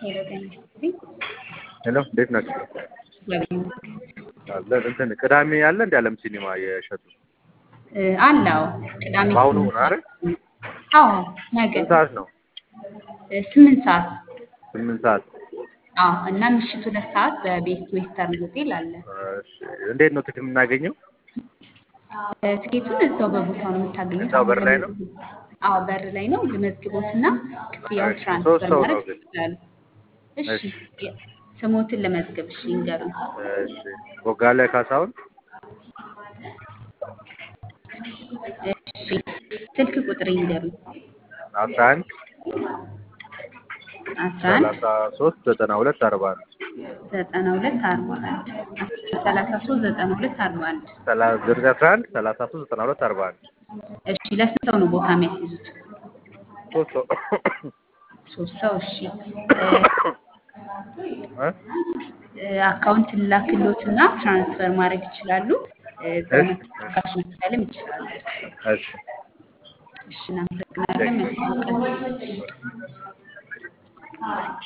ሄሎ ጤና ይስጥልኝ። ሄሎ እንዴት ናችሁ? እግዚአብሔር ይመስገን። አለ እንትን ቅዳሜ አለ እንደ ዓለም ሲኒማ የእሸቱ እ አለው ቅዳሜ በአሁኑ ስምንት ነው አይደል? ሰዓት አዎ ነገ ስንት ሰዓት ነው? እ ስምንት ሰዓት ስምንት ሰዓት። አዎ እና ምሽት ሁለት ሰዓት በቤስት ዌስተርን ሆቴል አለ። እሺ እንዴት ነው ትኬት የምናገኘው? እ ትኬቱን እዛው በቦታው ነው የምታገኙት። እዛው በር ላይ ነው? አዎ በር ላይ ነው። ልመዝግቦትና ክፍያውን እሺ፣ ትራንስፈር ሶስት ሰው ማድረግ ነው ግን። ይችላሉ። እሺ እሺ። የ- ስሞትን ለመዝገብ እሺ ይንገሩኝ። እሺ ቦጋለ ካሳሁን እሺ ስልክ ቁጥር ይንገሩኝ። አስራ አንድ አስራ አንድ ሰላሳ ሶስት ዘጠና ሁለት አርባ አንድ ዘጠና ሁለት አርባ አንድ ሰላሳ ሶስት ዘጠና ሁለት አርባ አንድ ዘጠኝ አስራ አንድ ሰላሳ ሶስት ዘጠና ሁለት አርባ አንድ እሺ ለስንት ሰው ነው ቦታ የሚያስይዙት? ሶስት ሰው ሶስት ሰው እሺ እ? እ፣ አካውንት ላክሎትና ትራንስፈር ማድረግ ይችላሉ። እ፣ በመክፈል ካሽ መክፈልም ይችላሉ። እሺ እሺ እናመሰግናለን። መልካም ቀን